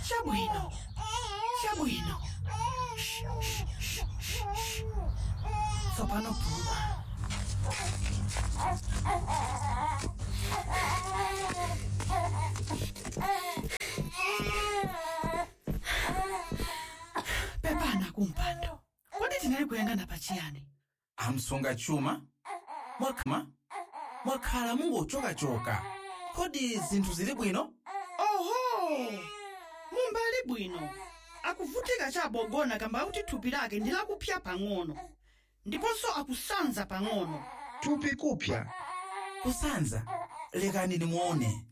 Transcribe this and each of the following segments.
chabwino chabwino Shh, shh, shh, shh, shh. tsopano puma pepana kumpando kodi tinali kuyang'ana pachiyani amsunga chuma mwakhala mwakhala mungochokachoka kodi zinthu zili bwino oho mumbali bwino akuvutika chabogona kamba kuti thupi lake ndi lakupya pang'ono ndiponso akusanza pang'ono thupi kupya kusanza lekani nimuone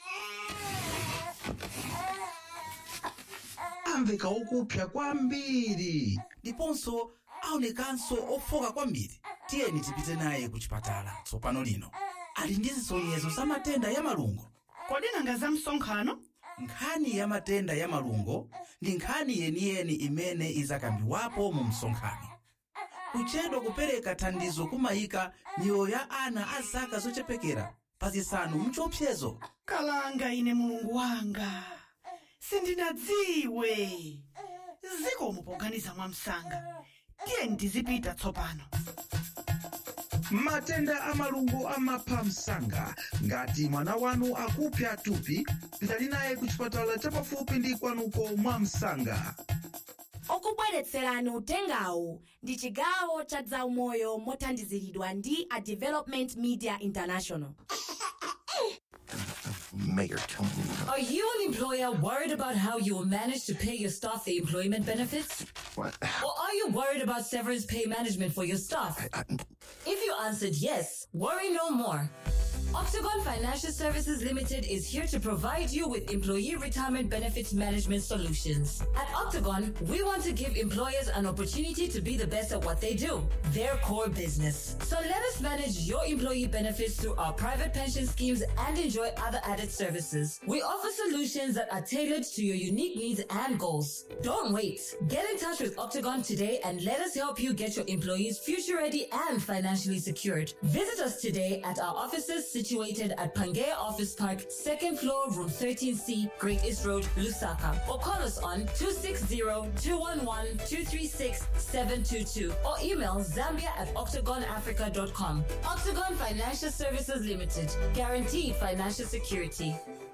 amveka okupya kwambiri ndiponso aonekanso ofoka kwambiri tiyeni tipite naye ku chipatala tsopano lino ali ndi zisonyezo za matenda ya malungo kodi nanga za msonkhano nkhani ya matenda ya malungo ndi nkhani yeniyeni imene izakambiwapo mu msonkhano kuchedwa kupereka thandizo kumayika miyoyo ya ana a zaka zochepekera pa zisanu mchiopsezo kalanga ine mulungu wanga sindinadziwe zikomo poganiza mwamsanga tiye ndizipita tsopano matenda a malungo amapha msanga ngati mwana wanu akupya thupi pitani naye ku chipatala chapafupi ndi kwanuko mwa msanga okubweretserani utengawu ndi chigawo cha zaumoyo mothandiziridwa ndi a development media international Mayor Tony. Are you an employer worried about how you will manage to pay your staff the employment benefits? What? Or are you worried about severance pay management for your staff? I, If you answered yes, worry no more. Octagon Financial Services Limited is here to provide you with employee retirement benefits management solutions. At Octagon, we want to give employers an opportunity to be the best at what they do, their core business. So let us manage your employee benefits through our private pension schemes and enjoy other added services. We offer solutions that are tailored to your unique needs and goals. Don't wait. Get in touch with Octagon today and let us help you get your employees future ready and financially secured. Visit us today at our offices situated at Pangea Office Park, second floor, room 13C, Great East Road, Lusaka. Or call us on 260-211-236-722 or email zambia at octagonafrica.com. Octagon Financial Services Limited. Guaranteed financial security.